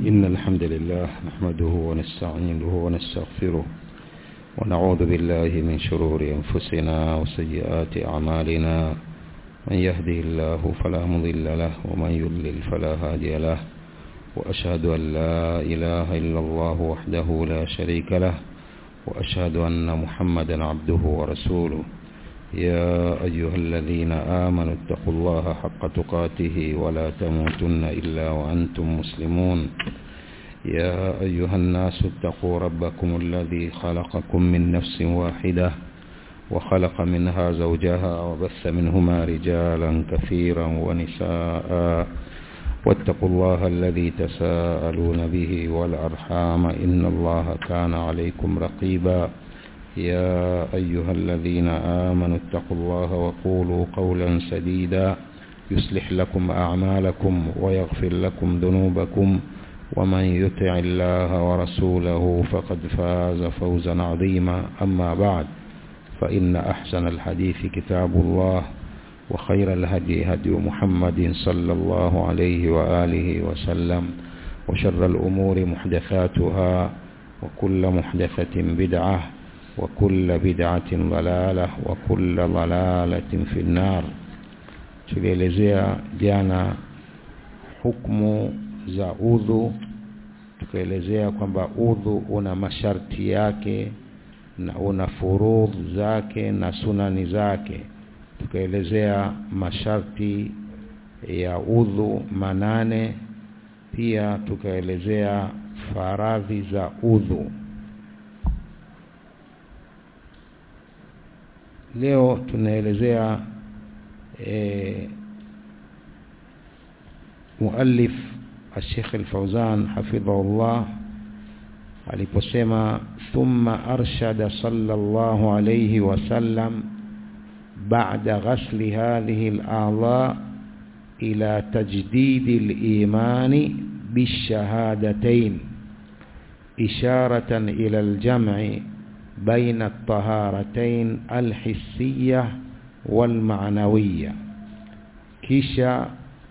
إن الحمد لله نحمده ونستعينه ونستغفره ونعوذ بالله من شرور أنفسنا وسيئات أعمالنا من يهده الله فلا مضل له ومن يضلل فلا هادي له وأشهد أن لا إله إلا الله وحده لا شريك له وأشهد أن محمدا عبده ورسوله يا أيها الذين آمنوا اتقوا الله حق تقاته ولا تموتن إلا وأنتم مسلمون يا أيها الناس اتقوا ربكم الذي خلقكم من نفس واحدة وخلق منها زوجها وبث منهما رجالا كثيرا ونساء واتقوا الله الذي تساءلون به والأرحام إن الله كان عليكم رقيبا يا أيها الذين آمنوا اتقوا الله وقولوا قولا سديدا يصلح لكم أعمالكم ويغفر لكم ذنوبكم ومن يطع الله ورسوله فقد فاز فوزا عظيما أما بعد فإن أحسن الحديث كتاب الله وخير الهدي هدي محمد صلى الله عليه وآله وسلم وشر الأمور محدثاتها وكل محدثة بدعة وكل بدعة ضلالة وكل ضلالة في النار tulielezea jana hukumu za udhu tukaelezea kwamba udhu una masharti yake na una furudh zake na sunani zake tukaelezea masharti ya udhu manane pia tukaelezea faradhi za udhu leo tunaelezea e, muallif الشيخ الفوزان حفظه الله aliposema thumma arshada sallallahu alayhi wasallam ba'da ghasli hadhihi al-a'dha ila tajdid al-iman بالشهادتين إشارة إلى الجمع بين الطهارتين الحسية والمعنوية kisha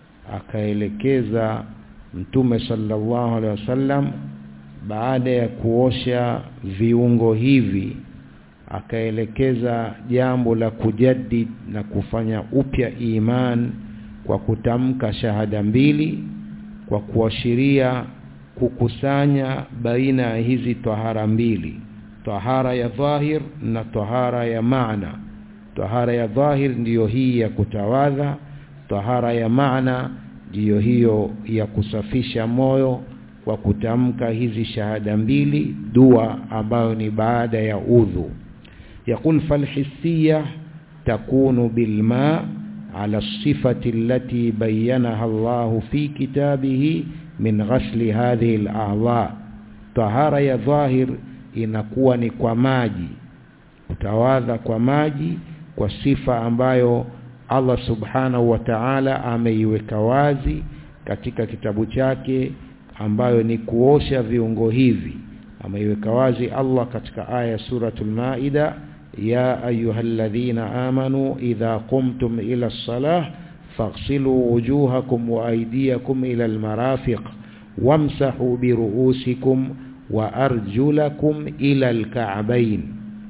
akaelekeza mtume sallallahu alaihi wasallam baada ya kuosha viungo hivi akaelekeza jambo la kujaddid na kufanya upya iman kwa kutamka shahada mbili kwa kuashiria kukusanya baina ya hizi tahara mbili tahara ya dhahir na tahara ya maana tahara ya dhahir ndiyo hii ya kutawadha tahara ya maana ndiyo hiyo ya kusafisha moyo kwa kutamka hizi shahada mbili dua ambayo ni baada ya udhu يقول فالحسية تكون بالماء على الصفة التي بينها الله في كتابه من غسل هذه الأعضاء طهارة يا ظاهر inakuwa ni kwa maji kutawadha kwa maji kwa sifa ambayo Allah subhanahu wa ta'ala ameiweka wazi katika kitabu chake ambayo ni kuosha viungo hivi ameiweka wazi Allah katika aya suratul maida ya ayyuhalladhina amanu idha qumtum ila as-salah faghsilu wujuhakum wa aydiyakum ila al-marafiq wamsahu bi ru'usikum wa arjulakum ila al-ka'bayn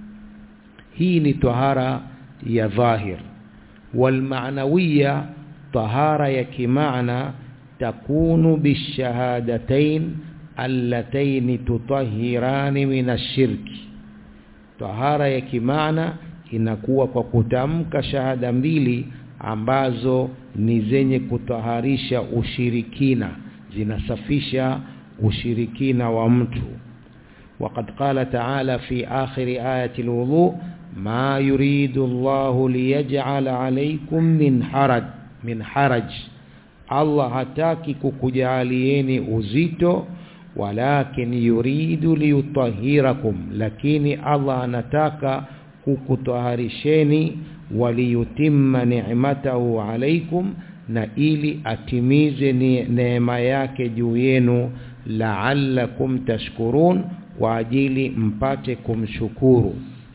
hii ni tahara ya dhahir والمعنوية طهارة يكمعنى تكون بالشهادتين اللتين تطهران من الشرك طهارة يكمعنى inakuwa kwa kutamka shahada mbili ambazo ni zenye kutaharisha ushirikina zinasafisha ushirikina wa mtu وقد قال تعالى في آخر آية الوضوء ما يريد الله ليجعل عليكم من حرج من حرج Allah hataki kukujalieni uzito walakin yuridu liyutahhirakum lakini Allah anataka kukutaharisheni waliyutimma ni'matahu alaikum na ili atimize neema yake juu yenu la'allakum tashkurun kwa ajili mpate kumshukuru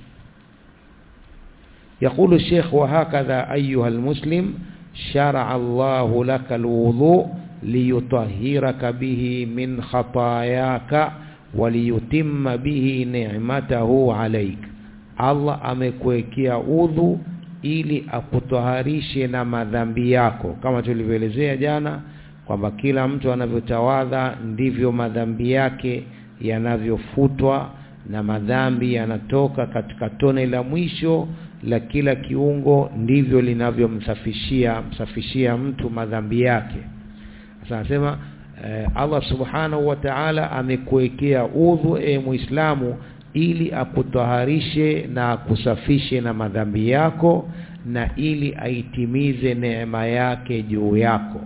يقول الشيخ وهكذا أيها المسلم شرع الله لك الوضوء liyutahhiraka bihi min khatayaka waliyutimma bihi ni'matahu alaik Allah amekuwekea udhu ili akutaharishe na madhambi yako kama tulivyoelezea jana kwamba kila mtu anavyotawadha ndivyo madhambi yake yanavyofutwa na madhambi yanatoka katika tone la mwisho la kila kiungo ndivyo linavyomsafishia msafishia mtu madhambi yake sasa anasema eh, Allah subhanahu wa ta'ala amekuwekea udhu e muislamu ili akutaharishe na akusafishe na madhambi yako na ili aitimize neema yake juu yako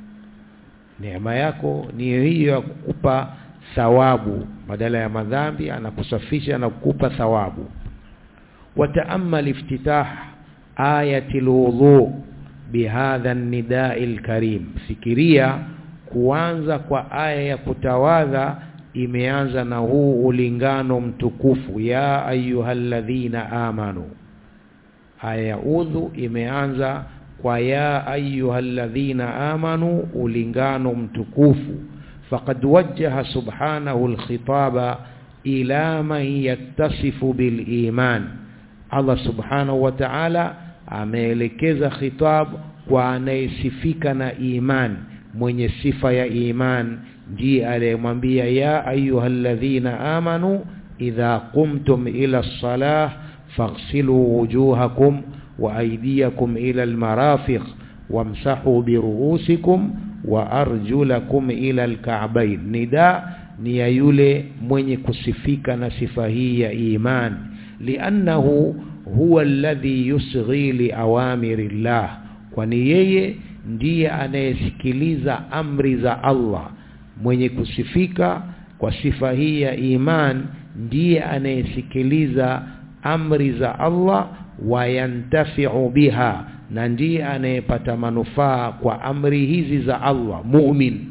neema yako ni hiyo ya kukupa thawabu badala ya madhambi anakusafisha na kukupa thawabu wataamal iftitah ayati alwudu bihadha an-nida'i al-karim fikiria kuanza kwa aya ya kutawadha imeanza na huu ulingano mtukufu ya ayyuhalladhina amanu aya ya udhu imeanza kwa ya ayyuhalladhina amanu ulingano mtukufu faqad wajjaha subhanahu alkhitaba ila man yattasifu biliman Allah subhanahu wa ta'ala ameelekeza khitab kwa anayesifika na iman mwenye sifa ya iman ndiye aliyemwambia ya ayyuhalladhina amanu idha qumtum ila as-salah faghsilu wujuhakum wa aydiyakum ila al-marafiq wamsahu biruusikum wa arjulakum ila al-ka'bayn nida ni ya yule mwenye kusifika na sifa hii ya iman li'annahu huwa alladhi yusghi li awamirillah kwani yeye ndiye anayesikiliza amri za Allah mwenye kusifika kwa sifa hii ya iman ndiye anayesikiliza amri za Allah wayantafi'u biha na ndiye anayepata manufaa kwa amri hizi za Allah mu'min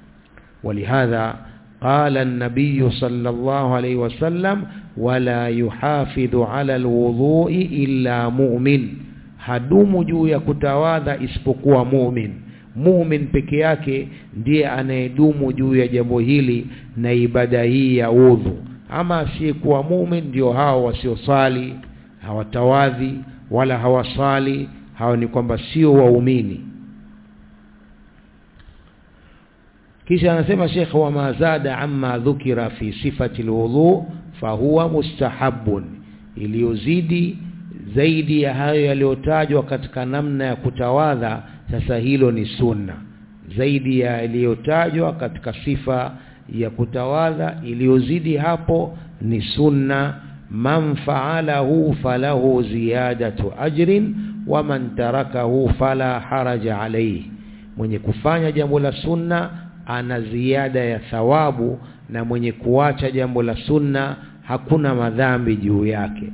ولهذا قال النبي صلى الله عليه وسلم ولا يحافظ على الوضوء إلا مؤمن hadumu juu ya kutawadha isipokuwa mu'min mu'min peke yake ndiye anayedumu juu ya jambo hili na ibada hii ya udhu ama asiyekuwa mu'min ndio hao wasiosali hawatawadhi wala hawasali hao ni kwamba sio waumini kisha anasema Sheikh wa mazada amma dhukira fi sifati alwudu fahuwa mustahabun iliyozidi zaidi ya hayo yaliyotajwa katika namna ya kutawadha sasa hilo ni sunna zaidi ya yaliyotajwa katika sifa ya kutawadha iliyozidi hapo ni sunna man fa'alahu falahu ziyadatu ajrin wa man tarakahu fala haraja alayhi mwenye kufanya jambo la sunna ana ziada ya thawabu na mwenye kuacha jambo la sunna hakuna madhambi juu yake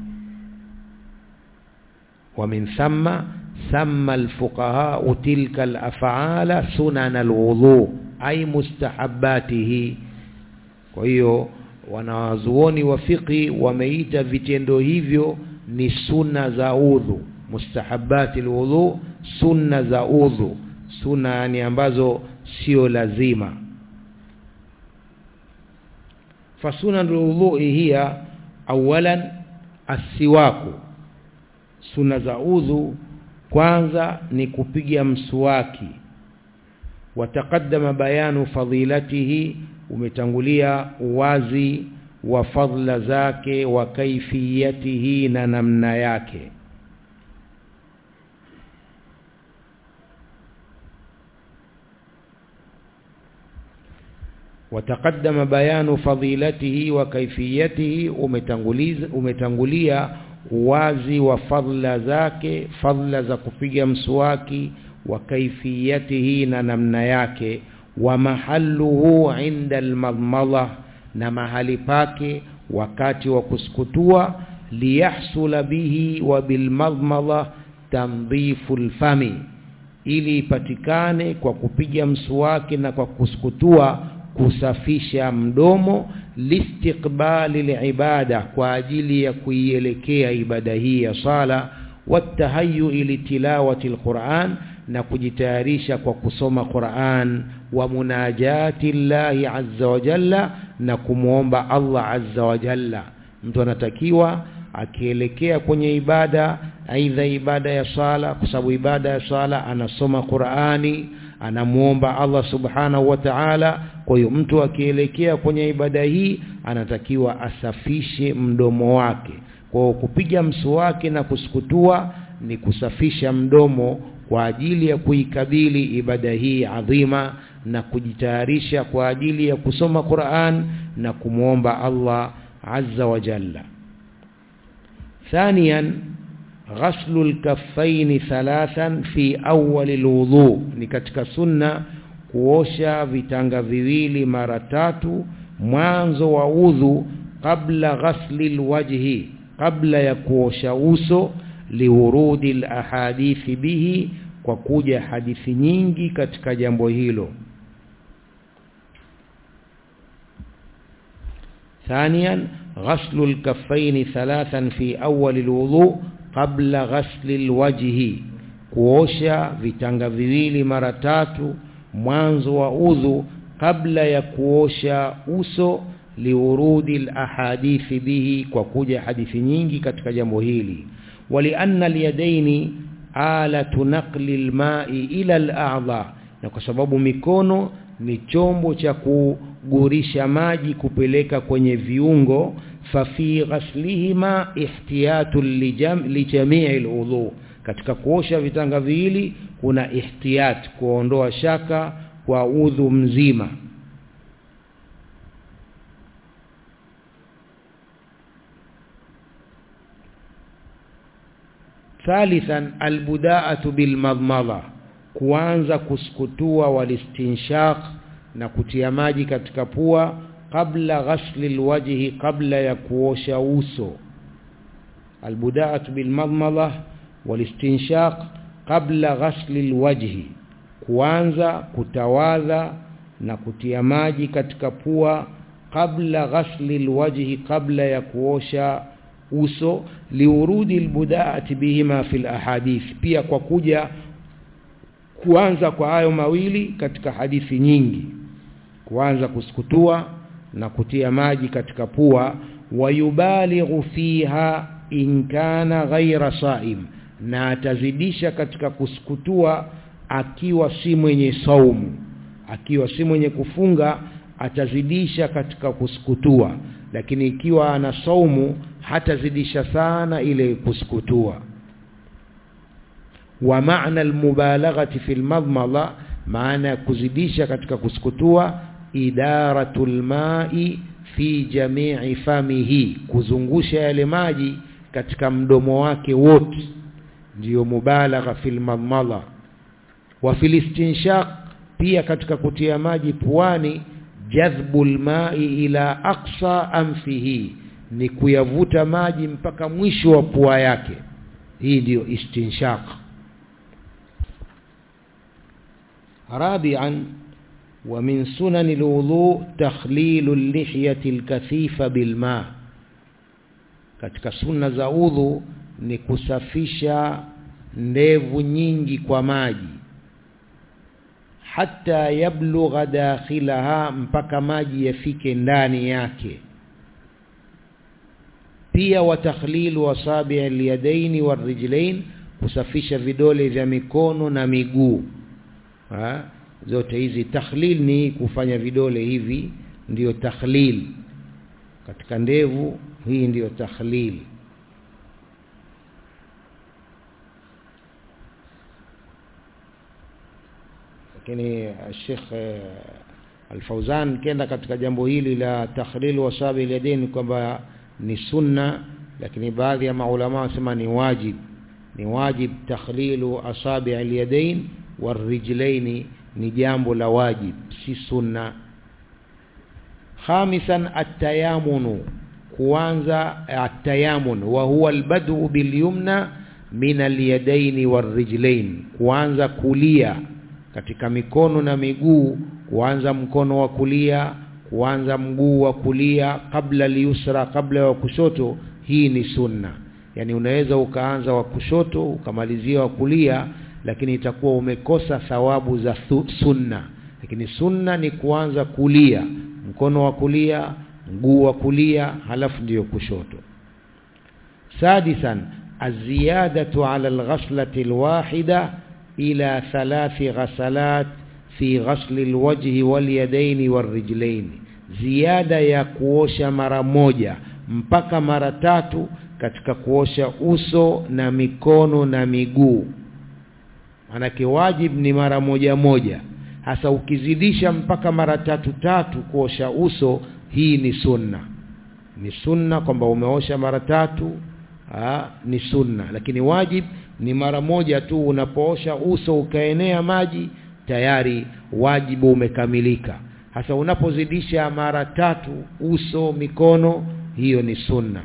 ومن ثم سمى الفقهاء تلك الافعال سنن الوضوء اي مستحباته kwa hiyo wanawazuoni wa fiqi wameita vitendo hivyo ni sunna za udhu mustahabati alwudhu sunna za udhu sunna yani ambazo sio lazima fasuna alwudhu hiya awalan asiwaku suna za udhu kwanza ni kupiga mswaki wataqaddama bayanu fadilatihi umetangulia uwazi wa fadla zake wa kaifiyatihi na namna yake wataqaddama bayanu fadilatihi wa kaifiyatihi umetanguliza umetangulia uwazi wa fadla zake fadla za kupiga mswaki wa kaifiyatihi na namna yake wa mahalluhu inda almadmala na mahali pake wakati wa kusukutua liyahsula bihi wa bilmadmala tandhifu alfami ili ipatikane kwa kupiga mswaki na kwa kusukutua kusafisha mdomo listiqbali liibada kwa ajili ya kuielekea ibada hii ya sala watahayu ili tilawati alquran na kujitayarisha kwa kusoma Qur'an wa munajati llahi azza wa jalla na kumwomba Allah azza wa jalla mtu anatakiwa akielekea kwenye ibada aidha ibada ya sala kwa sababu ibada ya sala anasoma Qur'ani anamuomba Allah subhanahu wa ta'ala kwa hiyo mtu akielekea kwenye ibada hii anatakiwa asafishe mdomo wake kwa kupiga mswaki na kusukutua ni kusafisha mdomo kwa ajili ya kuikabili ibada hii adhima na kujitayarisha kwa ajili ya kusoma Qur'an na kumwomba Allah azza wa jalla ثانيا غسل الكفين ثلاثا في أول الوضوء ni katika sunna kuosha vitanga viwili mara tatu mwanzo wa udhu kabla ghasli alwajhi kabla ya kuosha uso liurudi alahadithi bihi kwa kuja hadithi nyingi katika jambo hilo ثانيا غسل الكفين ثلاثا في أول الوضوء قبل غسل الوجه kuosha vitanga viwili mara tatu mwanzo wa udhu kabla ya kuosha uso liurudi alahadithi bihi kwa kuja hadithi nyingi katika jambo hili walianna alyadaini alatu naqli alma'i ila al'a'dha na kwa sababu mikono ni chombo cha kugurisha maji kupeleka kwenye viungo fafi ghaslihima ihtiyatu lijamii alwudhu katika kuosha vitanga viwili kuna ihtiyat kuondoa shaka kwa udhu mzima ثالثا البداءة بالمضمضة kuanza kusukutua walistinshaq na kutia maji katika pua kabla ghasli alwajhi kabla ya kuosha uso albudaatu bilmadmada walistinshaq kabla ghasli alwajhi kuanza kutawadha na kutia maji katika pua kabla ghasli alwajhi kabla ya kuosha uso liurudi albudaati bihima fil ahadith pia kwa kuja kuanza kwa hayo mawili katika hadithi nyingi kuanza kusukutua na kutia maji katika pua wayubalighu fiha in kana ghaira saim na atazidisha katika kusukutua akiwa si mwenye saumu akiwa si mwenye kufunga atazidisha katika kusukutua lakini ikiwa ana saumu hatazidisha sana ile kusukutua wa maana almubalaghati fi almadmada maana kuzidisha katika kusukutua idaratul ma'i fi jami'i famihi kuzungusha yale maji katika mdomo wake wote ndiyo mubalagha fil madmada wa fil istinshaq pia katika kutia maji puani jadhbul ma'i ila aqsa anfihi ni kuyavuta maji mpaka mwisho wa pua yake hii ndiyo istinshaq رابعا ومن سنن الوضوء تخليل اللحية الكثيفة بالماء katika sunna za udhu ni kusafisha ndevu nyingi kwa maji hata yablugha dakhilaha mpaka maji yafike ndani yake pia wa takhlilu asabi alyadaini warijlain kusafisha vidole vya mikono na miguu ha? zote hizi takhlil ni kufanya vidole hivi ndiyo takhlil katika ndevu hii ndiyo takhlil lakini Sheikh Al-Fauzan kenda katika jambo hili la takhlil wasabi yadaini kwamba ni sunna lakini baadhi ya maulama wasema ni wajib ni wajib takhlilu asabi al-yadain warijlaini ni jambo la wajib si sunna khamisan at-tayamunu kuanza at-tayamun wa huwa al-bad'u bil-yumna min al-yadayn war-rijlain kuanza kulia katika mikono na miguu kuanza mkono wa kulia kuanza mguu wa kulia kabla liusra kabla wa kushoto hii ni sunna yani unaweza ukaanza wa kushoto ukamalizia wa kulia lakini itakuwa umekosa thawabu za sunna lakini sunna ni kuanza kulia mkono wa kulia mguu wa kulia halafu ndiyo kushoto sadisan الزيادة على الغسلة الواحدة إلى ثلاث غسلات في غسل الوجه واليدين والرجلين ziada ya kuosha mara moja mpaka mara tatu katika kuosha uso na mikono na miguu manake wajib ni mara moja moja hasa ukizidisha mpaka mara tatu tatu kuosha uso hii ni sunna ni sunna kwamba umeosha mara tatu aa, ni sunna lakini wajib ni mara moja tu unapoosha uso ukaenea maji tayari wajibu umekamilika hasa unapozidisha mara tatu uso mikono hiyo ni sunna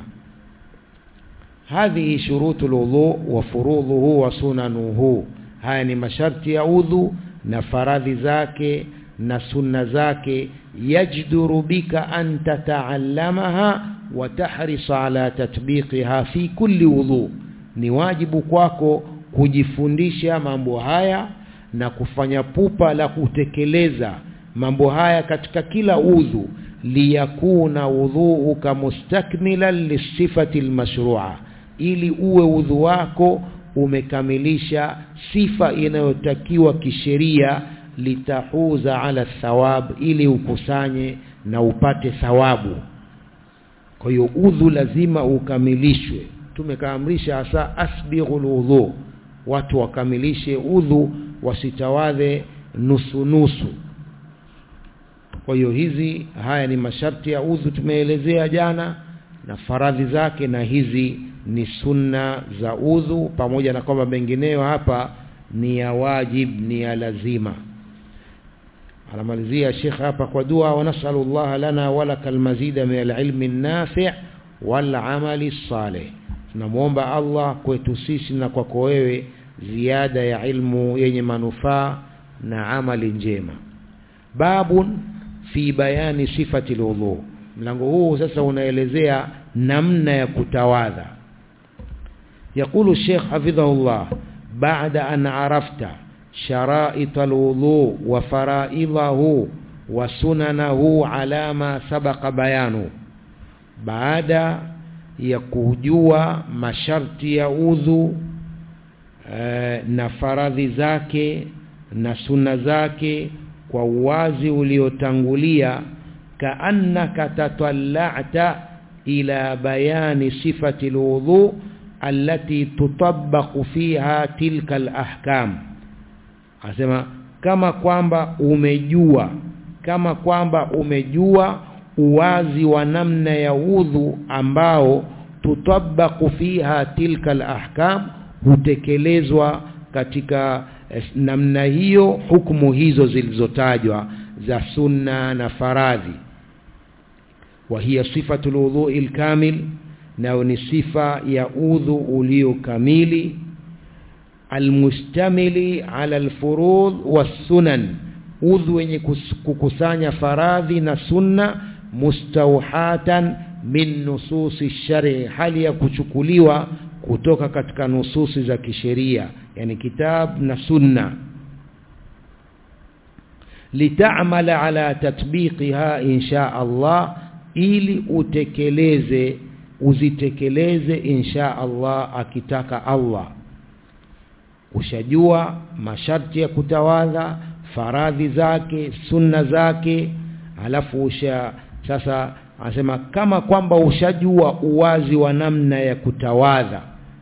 hadhihi shurutu lwudhu wa furudhuhu wa sunanuhu haya ni masharti ya udhu na faradhi zake na sunna zake yajduru bika an tataallamaha wa tahrisa ala tatbiqiha fi kulli wudhu ni wajibu kwako kujifundisha mambo haya na kufanya pupa la kutekeleza mambo haya katika kila udhu liyakuna udhuuka mustakmilan lisifati almashrua ili uwe udhu wako umekamilisha sifa inayotakiwa kisheria litahuza ala thawab ili ukusanye na upate thawabu kwa hiyo udhu lazima ukamilishwe tumekaamrisha hasa asbighul udhu watu wakamilishe udhu wasitawadhe nusu nusu kwa hiyo hizi haya ni masharti ya udhu tumeelezea jana na faradhi zake na hizi ni sunna za udhu pamoja na kwamba mengineyo hapa ni ya wajib ni ya lazima anamalizia Sheikh hapa kwa dua wa nasalu Allah lana walaka almazida min alilmi an-nafi' wal amali salih tunamuomba Allah kwetu sisi na kwako wewe ziada ya ilmu yenye manufaa na amali njema babun fi bayani sifati alwudu mlango huu sasa unaelezea namna ya kutawadha يقول الشيخ حفظه الله بعد أن عرفت شرائط الوضوء وفرائضه وسننه على ما سبق بيانه بعد يكوجوا masharti ya udhu e, na faradhi zake na sunna zake kwa uwazi uliotangulia kaannaka tatalla'ta ila bayani sifati alwudu allati tutabbaqu fiha tilka alahkam asema kama kwamba umejua kama kwamba umejua uwazi wa namna ya udhu ambao tutabbaqu fiha tilka alahkam hutekelezwa katika namna hiyo hukumu hizo zilizotajwa za sunna na faradhi wa hiya sifatu alwudhu'i alkamil nao ni sifa ya udhu ulio kamili almustamili ala alfurud wassunan udhu wenye kukusanya faradhi na sunna mustauhatan min nususi shari hali ya kuchukuliwa kutoka katika nususi za kisheria yani kitab na sunna litamala ala tatbiqiha insha Allah ili utekeleze uzitekeleze insha Allah akitaka Allah ushajua masharti ya kutawadha faradhi zake sunna zake alafu usha sasa anasema kama kwamba ushajua uwazi wa namna ya kutawadha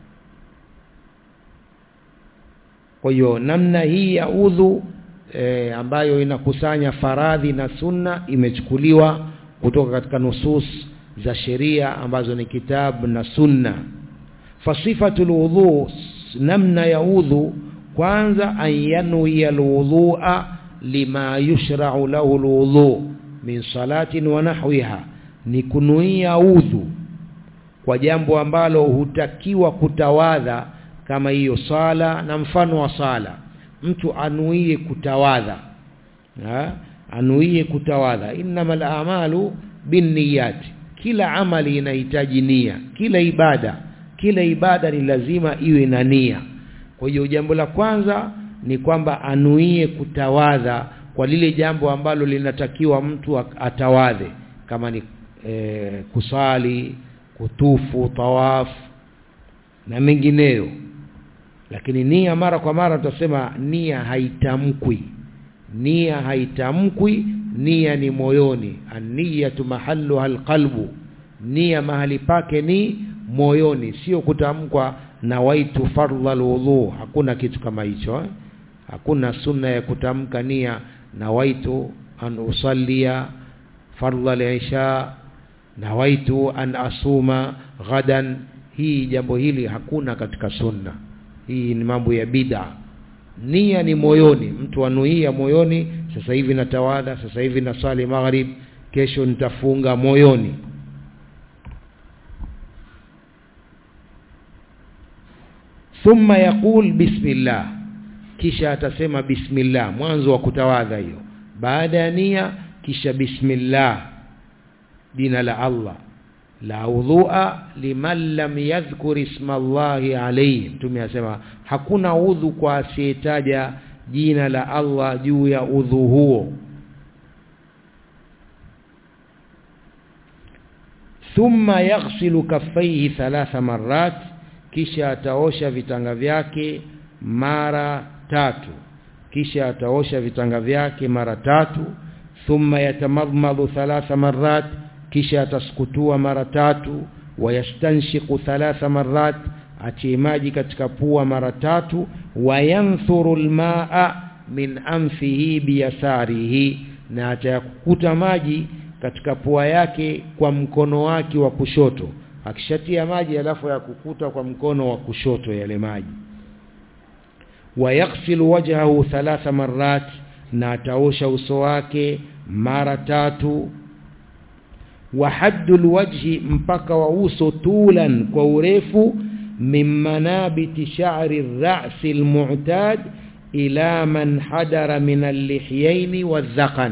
kwa hiyo namna hii ya udhu e, ambayo inakusanya faradhi na sunna imechukuliwa kutoka katika nusus za sheria ambazo ni kitabu na sunna fasifatul wudhu namna ya udhu kwanza an yanwi alwudhu'a lima yushra'u lahu alwudhu min salatin wa nahwiha ni kunuia udhu kwa jambo ambalo hutakiwa kutawadha kama hiyo sala na mfano wa sala mtu anuie kutawadha ha? anuie kutawadha innamal a'malu binniyat kila amali inahitaji nia kila ibada kila ibada ni lazima iwe na nia kwa hiyo jambo la kwanza ni kwamba anuie kutawadha kwa lile jambo ambalo linatakiwa mtu atawadhe kama ni e, kusali kutufu tawaf na mengineyo lakini nia mara kwa mara tutasema nia haitamkwi nia haitamkwi nia ni moyoni an-niyatu mahalluha alqalbu nia mahali pake ni moyoni sio kutamkwa na waitu fardha alwudhu hakuna kitu kama hicho eh? hakuna sunna ya kutamka nia na waitu an usallia fardha al-isha nawaitu an asuma ghadan hii jambo hili hakuna katika sunna hii ni mambo ya bid'a nia ni moyoni mtu anuia moyoni sasa hivi natawadha sasa hivi nasali maghrib kesho nitafunga moyoni thumma yaqul bismillah kisha atasema bismillah mwanzo wa kutawadha hiyo baada ya nia kisha bismillah jina la Allah la udhua liman lam yadhkur isma Allahi alayhi mtume asema hakuna udhu kwa asiyetaja jina la Allah juu ya udhu huo thumma yaghsilu kaffaihi thalatha marrat kisha ataosha vitanga vyake mara tatu kisha ataosha vitanga vyake mara tatu thumma yatamadmadu thalatha marrat kisha atasukutua mara tatu wayastanshiqu thalatha marrat atie maji katika pua mara tatu wayanthuru almaa min anfihi biyasarihi na atayakukuta maji katika pua yake kwa mkono wake wa kushoto akishatia maji alafu ya kukuta kwa mkono wa kushoto yale maji wayaghsilu wajhahu thalatha marrat na ataosha uso wake mara tatu wa haddul wajhi mpaka wa uso tulan kwa urefu min manabiti sha'ri ar-ra's al-mu'tad ila man hadara min al-lihyayn wadh-dhaqan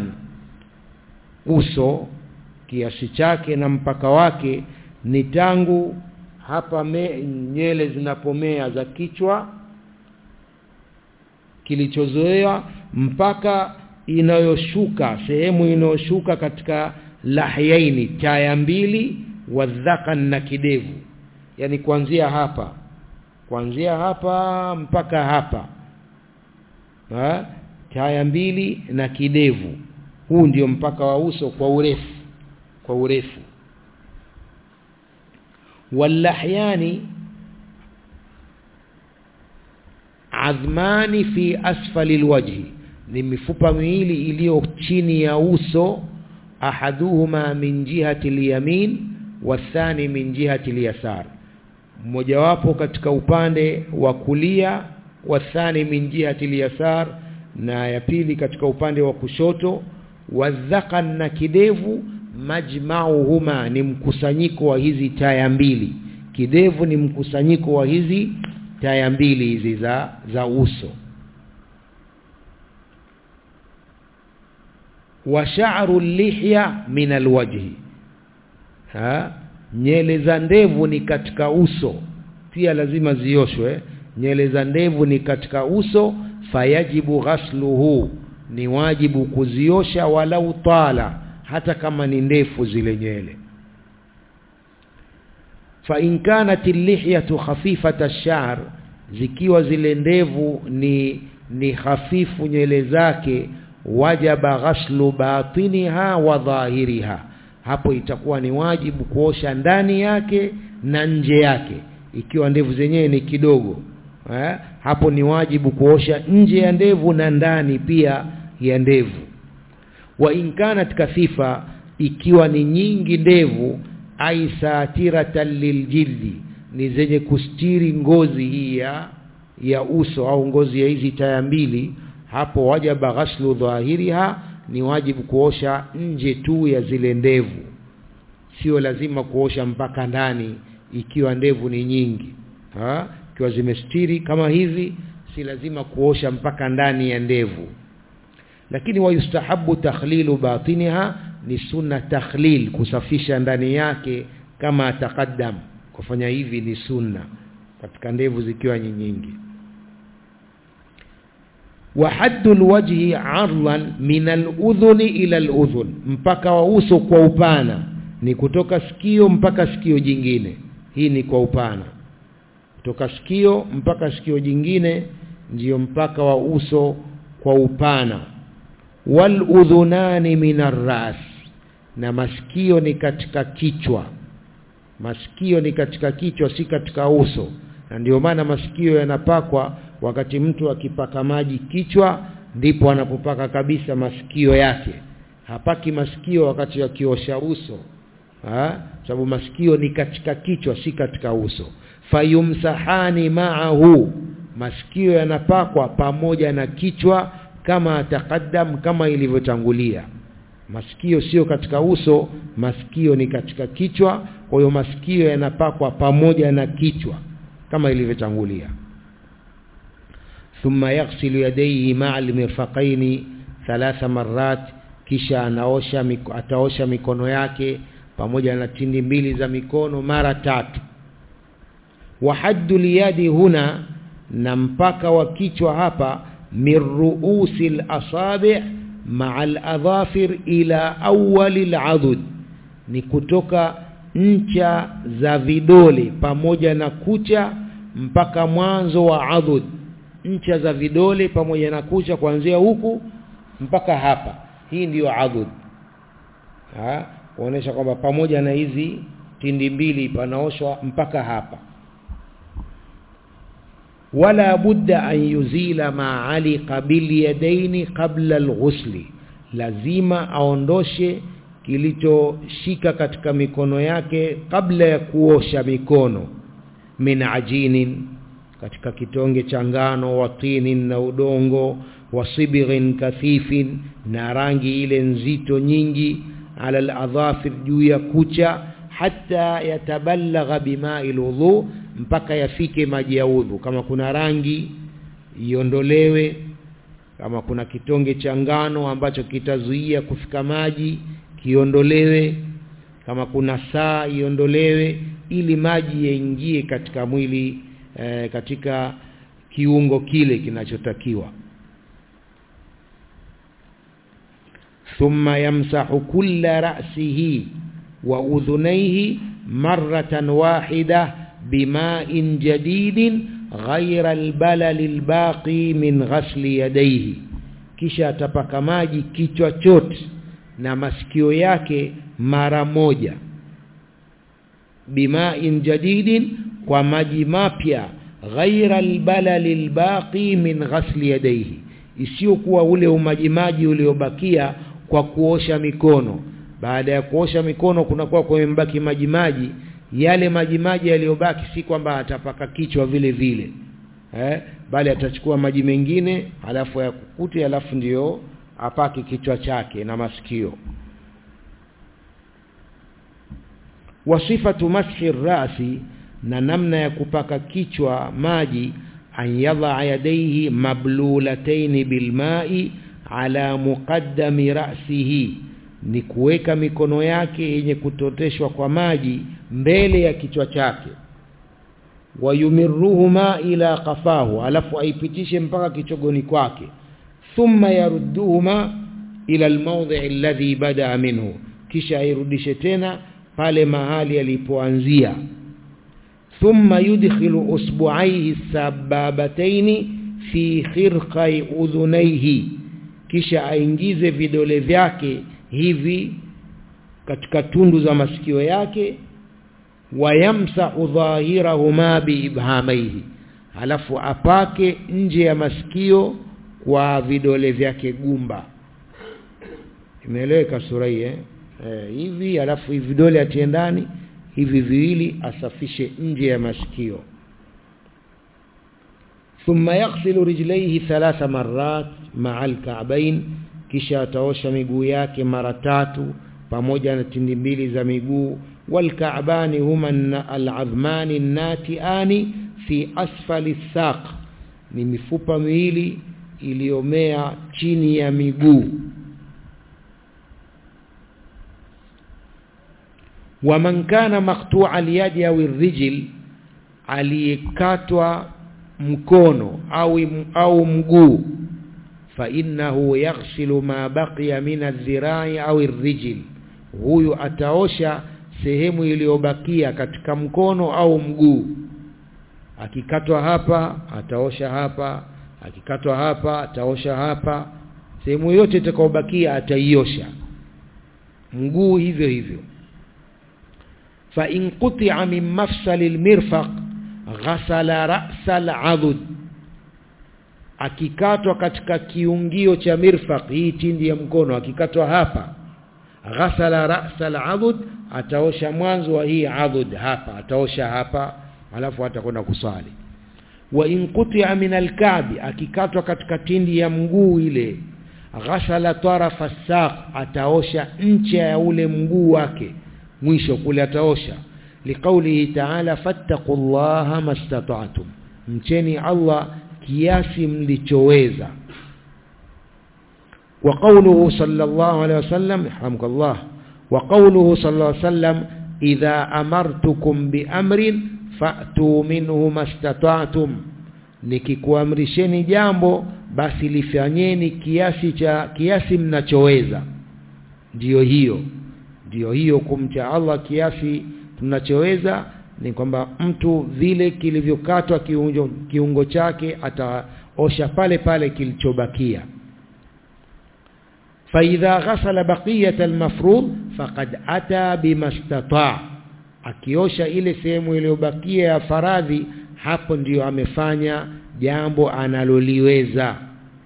uso kiasi chake na mpaka wake ni tangu hapa me, nyele zinapomea za kichwa kilichozoea mpaka inayoshuka sehemu inayoshuka katika lahyaini taya mbili wadhakan na kidevu yani kuanzia hapa kuanzia hapa mpaka hapa ha? taya mbili na kidevu huu ndio mpaka wa uso kwa urefu kwa urefu wallahyani adhmani fi asfali alwajhi ni mifupa miwili iliyo chini ya uso ahaduhuma min jihati alyamin wathani min jihati alyasar mmojawapo katika upande wa kulia wathani min jihati alyasar na ya pili katika upande wa kushoto wadhakan na kidevu majmauhuma ni mkusanyiko wa hizi taya mbili kidevu ni mkusanyiko wa hizi taya mbili hizi za za uso wa sha'ru lihya min alwajhi ha nyele za ndevu ni katika uso pia lazima zioshwe nyele za ndevu ni katika uso fayajibu ghasluhu ni wajibu kuziosha walau tala hata kama ni ndefu zile nywele fa in kanat lihyatu khafifata ash-sha'r zikiwa zile ndevu ni ni hafifu nywele zake wajaba ghaslu batiniha wa dhahiriha hapo itakuwa ni wajibu kuosha ndani yake na nje yake ikiwa ndevu zenyewe ni kidogo eh? hapo ni wajibu kuosha nje ya ndevu na ndani pia ya ndevu wa in kanat kathifa ikiwa ni nyingi ndevu ai satiratan liljildi ni zenye kustiri ngozi hii ya ya uso au ngozi ya hizi taya mbili hapo wajaba ghaslu dhahiriha ni wajibu kuosha nje tu ya zile ndevu sio lazima kuosha mpaka ndani ikiwa ndevu ni nyingi ha ikiwa zimestiri kama hivi si lazima kuosha mpaka ndani ya ndevu lakini wayustahabu takhlilu batiniha ni sunna takhlil kusafisha ndani yake kama taqaddam kufanya hivi ni sunna katika ndevu zikiwa nyingi wa haddul wajhi ardan min al-udhuni ila al-udhun mpaka wa uso kwa upana ni kutoka sikio mpaka sikio jingine hii ni kwa upana kutoka sikio mpaka sikio jingine ndiyo mpaka wa uso kwa upana wal udhunani min ras na masikio ni katika kichwa masikio ni katika kichwa si katika uso na ndio maana masikio yanapakwa wakati mtu akipaka maji kichwa ndipo anapopaka kabisa masikio yake hapaki masikio wakati akiosha uso ha? sababu masikio ni katika kichwa si katika uso fayumsahani ma'ahu masikio yanapakwa pamoja na kichwa kama atakaddam kama ilivyotangulia masikio sio katika uso masikio ni katika kichwa kwa hiyo masikio yanapakwa pamoja na kichwa kama ilivyotangulia thumma yaghsilu yadayhi ma'a al-mirfaqaini thalatha marrat kisha anaosha miko, ataosha mikono yake pamoja na tindi mbili za mikono mara tatu wa haddu liyadi huna na mpaka wa kichwa hapa min ruusi al-asabi' ma'a al-adhafir ila awwal al ni kutoka ncha za vidole pamoja na kucha mpaka mwanzo wa adhud ncha za vidole pamoja na kucha kuanzia huku mpaka hapa hii ndiyo adhud ha kuonesha kwamba pamoja na hizi tindi mbili panaoshwa mpaka hapa wala budda an yuzila ma alika bil yadaini qabla alghusli lazima aondoshe kilichoshika katika mikono yake kabla ya kuosha mikono min ajinin katika kitonge cha ngano watinin na udongo wasibighin kathifin na rangi ile nzito nyingi ala aladhafir juu ya kucha hata yatabalagha bima'i alwudu mpaka yafike maji ya udhu kama kuna rangi iondolewe kama kuna kitonge cha ngano ambacho kitazuia kufika maji kiondolewe kama kuna saa iondolewe ili maji yaingie katika mwili e, katika kiungo kile kinachotakiwa thumma yamsahu kulla ra'sihi wa udhunayhi marratan wahida bima'in jadidin ghayra albalal albaqi min ghasli yadayhi kisha atapaka maji kichwa chote na masikio yake mara moja bima'in jadidin kwa maji mapya ghaira albalal albaqi min ghasli yadayhi isiyokuwa ule umajimaji uliobakia kwa kuosha mikono baada ya kuosha mikono kunakuwa kumebaki maji maji yale maji maji yaliyobaki si kwamba atapaka kichwa vile vile eh bali atachukua maji mengine alafu yakukute alafu ndiyo apake kichwa chake na masikio wasifatu mashi rasi na namna ya kupaka kichwa maji an yadha yadayhi mablulataini bilma'i ala muqaddami ra'sihi ni kuweka mikono yake yenye kutoteshwa kwa maji mbele ya kichwa chake wayumirruhuma ila qafahu alafu aipitishe mpaka kichogoni kwake thumma yarudduhuma ila almawdhi alladhi bada minhu kisha airudishe tena pale mahali alipoanzia thumma yudkhilu usbu'aihi sababataini fi khirqai udhunaihi kisha aingize vidole vyake hivi katika tundu za masikio yake wayamsahu dhahirahuma biibhamaihi alafu apake nje ya masikio kwa vidole vyake gumba imeeleweka sura hii eh? eh hivi alafu hivi vidole atie ndani hivi viwili asafishe nje ya masikio thumma yaghsilu rijlaihi thalatha marrat ma'a al-ka'bayn kisha ataosha miguu yake mara tatu pamoja na tindi mbili za miguu والكعبان هما العظمان الناتئان في أسفل الساق ni mifupa miwili iliyomea chini ya miguu waman kana maqtu'a al-yadi aw ar-rijl aliyekatwa mkono au au mguu fa innahu yaghsilu ma baqiya min adh-dhira'i au ar-rijl huyu ataosha sehemu iliyobakia katika mkono au mguu akikatwa hapa ataosha hapa akikatwa hapa ataosha hapa sehemu yote itakayobakia ataiosha mguu hivyo hivyo fa in quti'a min mafsali almirfaq ghasala ra'sa al'adud akikatwa katika kiungio cha mirfaq hii tindi ya mkono akikatwa hapa ghasala ra'sa al'adud ataosha mwanzo wa hii adud hapa ataosha hapa alafu atakwenda kusali wa in quti'a min al-ka'bi akikatwa katika tindi ya mguu ile ghasala tarafa saq ataosha ncha ya ule mguu wake mwisho kule ataosha liqaulihi ta'ala fattaqullaha mastata'tum mcheni Allah kiasi mlichoweza wa qawluhu sallallahu alayhi wasallam rahmukallah wa qawluhu sallallahu alayhi wasallam idha amartukum bi amrin fa'tu minhu mastata'tum nikikuamrisheni jambo basi lifanyeni kiasi cha kiasi mnachoweza ndiyo hiyo ndiyo hiyo kumcha Allah kiasi tunachoweza ni kwamba mtu vile kilivyokatwa kiungo, kiungo chake ataosha pale pale kilichobakia فإذا غسل بقية المفروض فقد أتى بما استطاع akiosha ile sehemu iliyobakia ya faradhi hapo ndiyo amefanya jambo analoliweza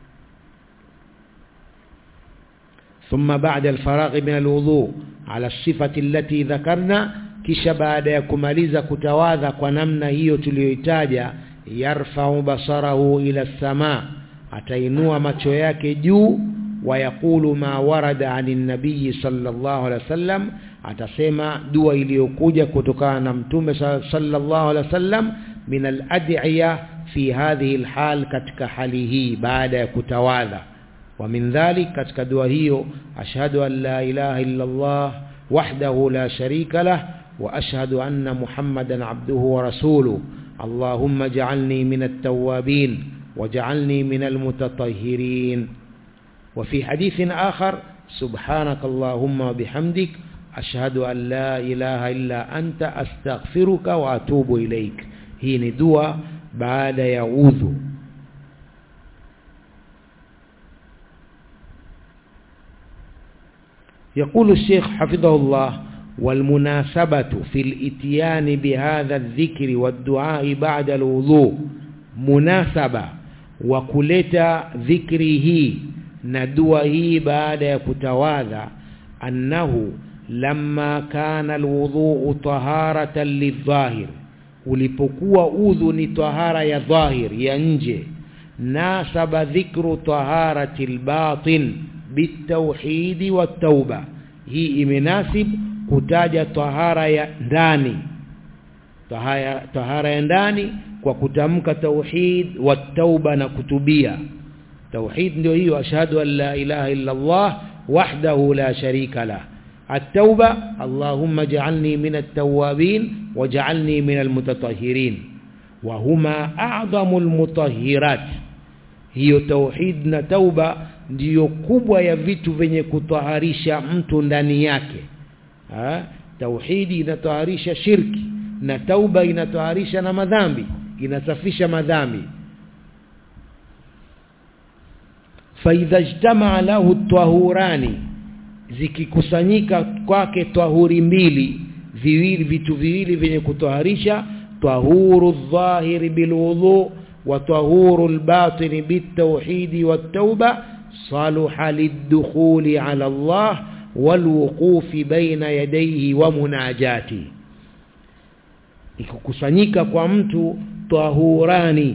ثم بعد الفراغ من الوضوء على الصفة التي ذكرنا kisha baada ya kumaliza kutawadha kwa namna hiyo tuliyoitaja yarfa'u basarahu ila sama atainua macho yake juu wayaqulu ma warada anin nabii sallallahu alaihi wasallam atasema dua iliyokuja kutokana na mtume sallallahu alaihi wasallam min al-ad'iya fi hadhihi al-hal katika hali hii baada ya kutawadha wa min dhalik katika dua hiyo ashhadu an la ilaha illa Allah wahdahu la sharika lah wa ashhadu anna muhammadan abduhu wa rasuluhu اللهم اجعلني من التوابين واجعلني من المتطهرين وفي حديث آخر سبحانك اللهم وبحمدك أشهد أن لا إله إلا أنت أستغفرك وأتوب إليك هي ندوة بعد يعوذ يقول الشيخ حفظه الله والمناسبة في الاتيان بهذا الذكر والدعاء بعد الوضوء مناسبة وكلتا ذكره ندوه بعد يكتواذا أنه لما كان الوضوء طهارة للظاهر ulipokuwa udhu ni tahara ya dhahir ya nje nasaba dhikru taharati albatin bitauhidi watauba hii imenasib kutaja tahara ya ndani tahara, tahara ya ndani kwa kutamka tauhid wa tauba na kutubia tauhid ndio hiyo ashhadu an la ilaha illa Allah wahdahu la sharika lah التوبة اللهم اجعلني من التوابين واجعلني من المتطهرين وهما أعظم المطهرات hiyo tauhid na tauba ndiyo kubwa ya vitu vyenye kutaharisha mtu ndani yake ha? tauhidi inataharisha shirki na tauba inataharisha na madhambi inasafisha madhambi faidha ijtamaa lahu tahurani zikikusanyika kwake tahuri mbili viwili vitu viwili vyenye kutoharisha tahuru dhahiri bilwudhu wa tahuru albatin bitawhid wattauba saluha lidukhuli ala Allah walwuqufi baina yadayhi wa munajati ikukusanyika kwa mtu tahurani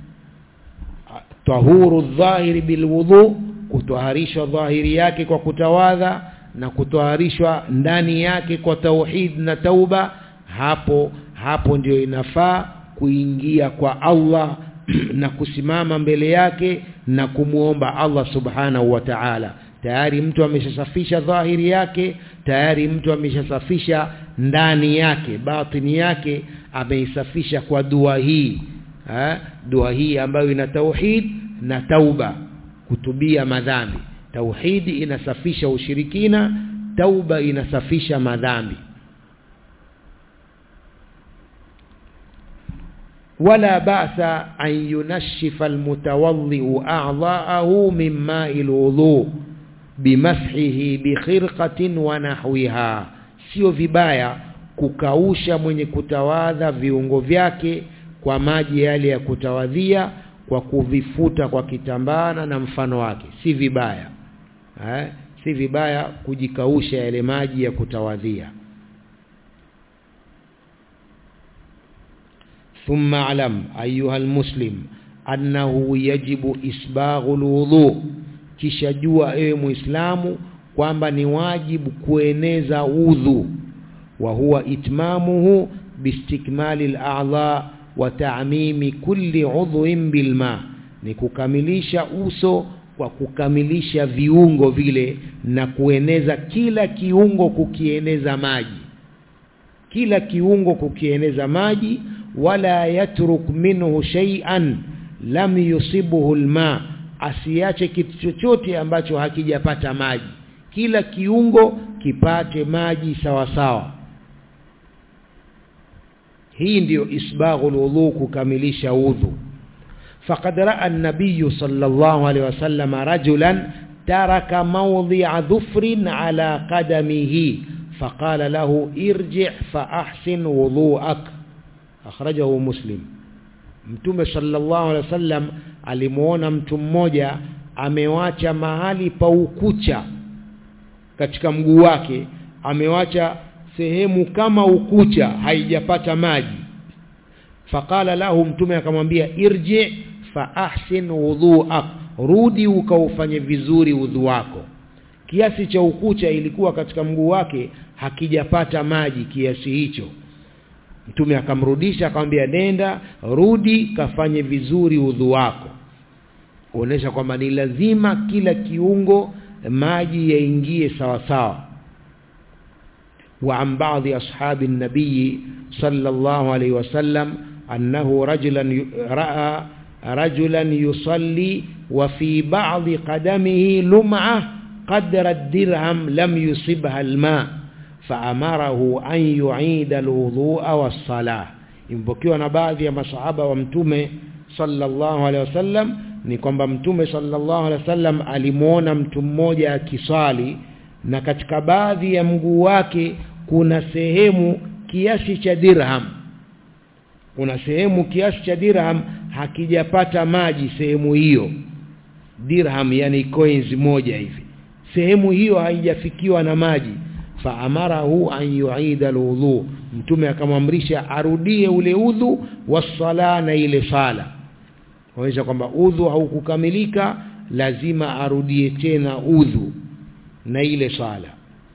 tahuru dhahiri bilwudhu kutoharishwa dhahiri yake kwa kutawadha na kutoharishwa ndani yake kwa tauhid na tauba hapo hapo ndio inafaa kuingia kwa Allah na kusimama mbele yake na kumuomba Allah subhanahu wa ta'ala tayari mtu ameshasafisha dhahiri yake tayari mtu ameshasafisha ndani yake batini yake ameisafisha kwa dua hii ha? dua hii ambayo ina tauhid na tauba kutubia madhambi tauhidi inasafisha ushirikina tauba inasafisha madhambi ولا بأس أن ينشف المتوضئ أعضاءه من ماء الوضوء بمسحه بخرقة ونحوها sio vibaya kukausha mwenye kutawadha viungo vyake kwa maji yale ya kutawadhia kwa kuvifuta kwa kitambana na mfano wake si vibaya eh? si vibaya kujikausha yale maji ya kutawadhia ثم اعلم ايها المسلم انه يجب اسباغ الوضوء kisha jua ewe muislamu kwamba ni wajibu kueneza udhu wa huwa itmamuhu bistikmali al-a'dha wa ta'mimi kulli udhwin bilma ni kukamilisha uso kwa kukamilisha viungo vile na kueneza kila kiungo kukieneza maji kila kiungo kukieneza maji wala yatruk minhu shay'an lam yusibuhu alma asiache kitu chochote ambacho hakijapata maji kila kiungo kipate maji sawa sawa hii ndiyo isbaghul wudhu kukamilisha udhu faqad ra'a an-nabiy sallallahu alayhi wasallam rajulan taraka mawdi'a dhufrin ala qadamihi faqala lahu irji' fa ahsin wudhu'ak akhrajahu muslim mtume sallallahu alaihi wasallam alimuona mtu mmoja amewacha mahali pa ukucha katika mguu wake amewacha sehemu kama ukucha haijapata maji faqala lahu mtume akamwambia irji fa ahsin wudhu'ak rudi ukaufanye vizuri udhu wako kiasi cha ukucha ilikuwa katika mguu wake hakijapata maji kiasi hicho mtume akamrudisha akamwambia nenda rudi kafanye vizuri udhu wako kuonesha kwamba ni lazima kila kiungo maji yaingie sawa sawa وعن بعض أصحاب النبي صلى الله عليه وسلم أنه رجلا رأى رجلا يصلي وفي بعض قدمه لمعة قدر الدرهم لم يصبها الماء فأمره أن يعيد الوضوء والصلاة impokiwa na baadhi ya masahaba wa mtume sallallahu alaihi wasallam ni kwamba mtume sallallahu alaihi wasallam alimuona mtu mmoja akiswali na katika baadhi ya mguu wake kuna sehemu kiasi cha dirham kuna sehemu kiasi cha dirham hakijapata maji sehemu hiyo dirham yani coins moja hivi sehemu hiyo haijafikiwa na maji faamarahu an yuida alwudhu mtume akamwamrisha arudie ule udhu wasala na ile sala kuonyesha kwamba udhu haukukamilika lazima arudie tena udhu na ile sala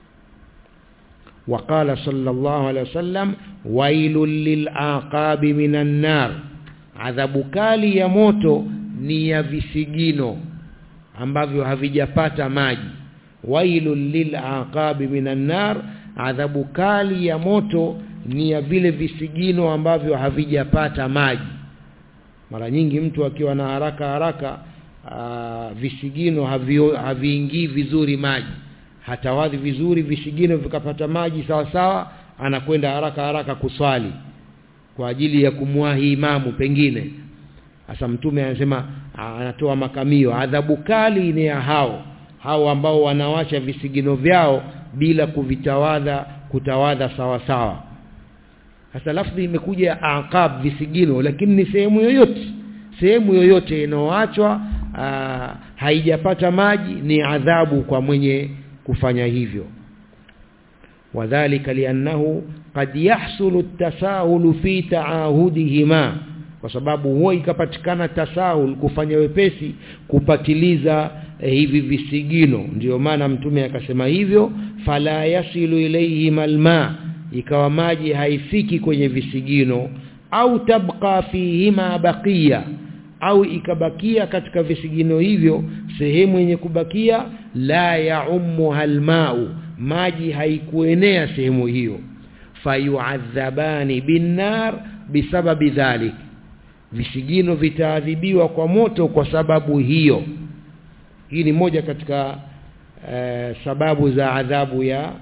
وقال صلى الله عليه وسلم ويل للعقاب من النار adhabu kali ya moto ni ya visigino ambavyo havijapata maji wailul lilaqabi minan nar adhabu kali ya moto ni ya vile visigino ambavyo havijapata maji mara nyingi mtu akiwa na haraka haraka aa, visigino haviingii vizuri maji hatawadhi vizuri visigino vikapata maji sawa sawa anakwenda haraka haraka kuswali kwa ajili ya kumwahi imamu pengine sasa mtume anasema anatoa makamio adhabu kali ni ya hao hao ambao wanawacha visigino vyao bila kuvitawadha kutawadha sawa sawa sasa lafzi imekuja aqab visigino lakini ni sehemu yoyote sehemu yoyote inayoachwa haijapata maji ni adhabu kwa mwenye kufanya hivyo wadhālika li'annahu qad yahsulu at-tasahul fi ta'ahudihima kwa sababu huwa ikapatikana tasahul kufanya wepesi kupatiliza eh, hivi visigino ndiyo maana mtume akasema hivyo fala yasilu ilayhi malma ikawa maji haifiki kwenye visigino au tabqa fihima baqiya au ikabakia katika visigino hivyo sehemu yenye kubakia la yaummu halmau maji haikuenea sehemu hiyo fayuadhabani binnar bisababi dhalik visigino vitaadhibiwa kwa moto kwa sababu hiyo hii ni moja katika e, sababu za adhabu ya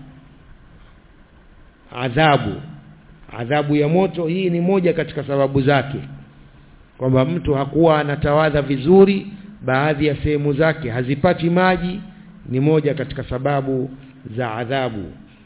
adhabu adhabu ya moto hii ni moja katika sababu zake kwamba mtu hakuwa anatawadha vizuri baadhi ya sehemu zake hazipati maji ni moja katika sababu za adhabu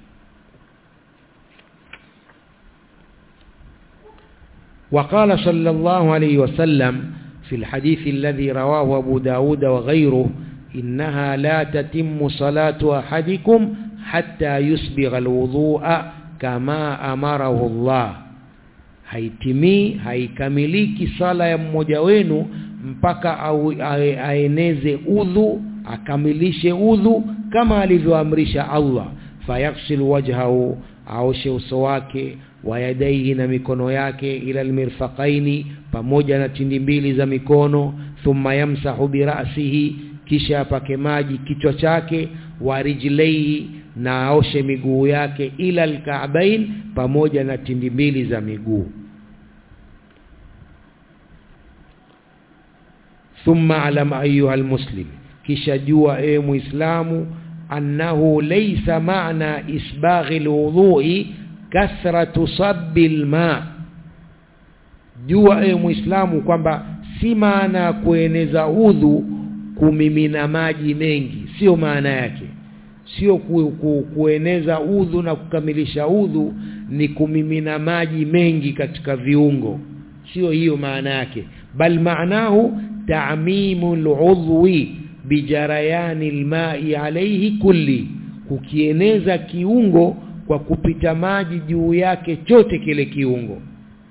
وقال صلى الله عليه وسلم في الحديث الذي رواه أبو داود وغيره إنها لا تتم صلاة أحدكم حتى يسبغ الوضوء كما أمره الله haitimii haikamiliki sala ya mmoja wenu mpaka au aeneze udhu akamilishe udhu kama alivyoamrisha Allah fayaghsil wajhahu aoshe uso wake wayadaihi na mikono yake ila almirfaqaini pamoja na tindi mbili za mikono thumma yamsahu birasihi kisha apake maji kichwa chake warijlaihi na aoshe miguu yake ila alka'bain pamoja na tindi mbili za miguu thumma alam ayuha almuslim kisha jua e muislamu annahu laysa ma'na isbaghi alwudhu'i kathratu sabbil ma jua e muislamu kwamba si maana ya kueneza udhu kumimina maji mengi sio maana yake sio ku, ku, kueneza udhu na kukamilisha udhu ni kumimina maji mengi katika viungo sio hiyo maana yake bal maanahu ta'mimu al'udhwi bijarayani alma'i alayhi kulli kukieneza kiungo kwa kupita maji juu yake chote kile kiungo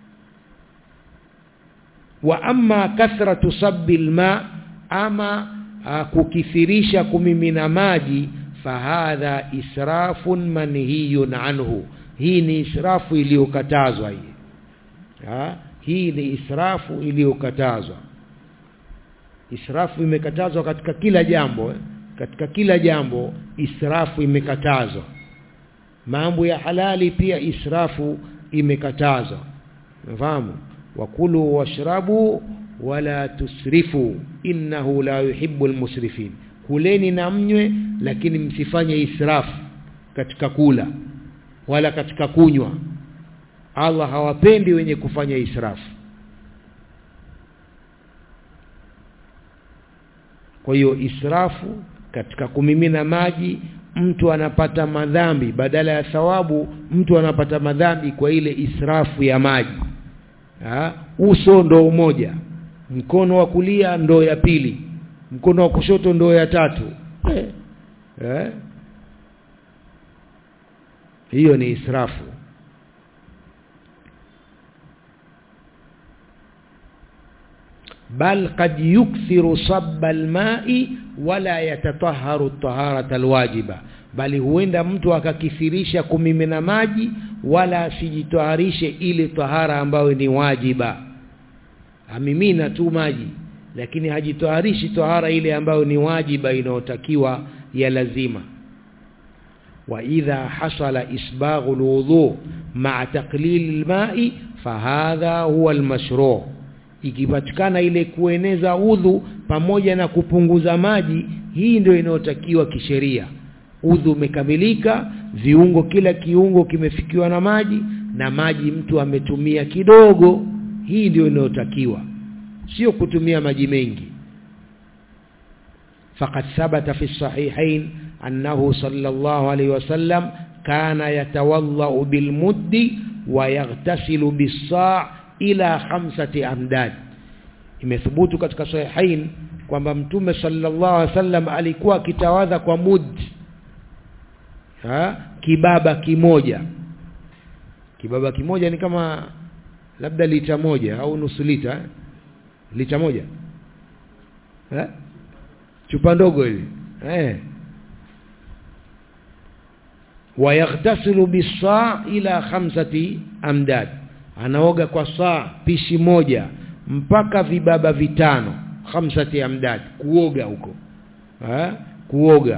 wa amma kathratu sabbil ma ama a, kukithirisha kumimina maji fahadha israfun manhiyun anhu hii ni israfu iliyokatazwa hii ha? hii ni israfu iliyokatazwa israfu imekatazwa katika kila jambo eh? katika kila jambo israfu imekatazwa mambo ya halali pia israfu imekatazwa unafahamu wakulu washrabu wala tusrifu innahu la yuhibbu almusrifin kuleni na mnywe lakini msifanye israfu katika kula wala katika kunywa Allah hawapendi wenye kufanya israfu kwa hiyo israfu katika kumimina maji mtu anapata madhambi badala ya thawabu mtu anapata madhambi kwa ile israfu ya maji ha? uso ndo umoja mkono wa kulia ndo ya pili mkono wa kushoto ndo ya tatu eh. Eh. hiyo ni israfu bal qad yukthiru sabba alma'i wala yatatahharu at-taharata alwajiba bali huenda mtu akakithirisha kumimina maji wala asijitaharishe ile tahara ambayo ni wajiba amimina tu maji lakini hajitaharishi tahara ile ambayo ni wajiba inayotakiwa ya lazima wa idha hasala isbaghu alwudu ma'a taqlil alma'i fahadha huwa almashru' ikipatikana ile kueneza udhu pamoja na kupunguza maji hii ndio inayotakiwa kisheria udhu umekamilika viungo kila kiungo kimefikiwa na maji na maji mtu ametumia kidogo hii ndio inayotakiwa sio kutumia maji mengi faqad thabata fi sahihain annahu sallallahu alayhi wasallam kana yatawallau bilmuddi wa yaghtasilu bis-sa' ila khamsati amdad imethubutu katika sahihain kwamba mtume sallallahu alaihi wasallam alikuwa akitawadha kwa mud ha? kibaba kimoja kibaba kimoja ni kama labda lita moja au nusu lita eh? lita moja eh? chupa ndogo hili eh wayaghtasilu bisaa ila khamsati amdad anaoga kwa saa pishi moja mpaka vibaba vitano khamsati amdad kuoga huko ha? kuoga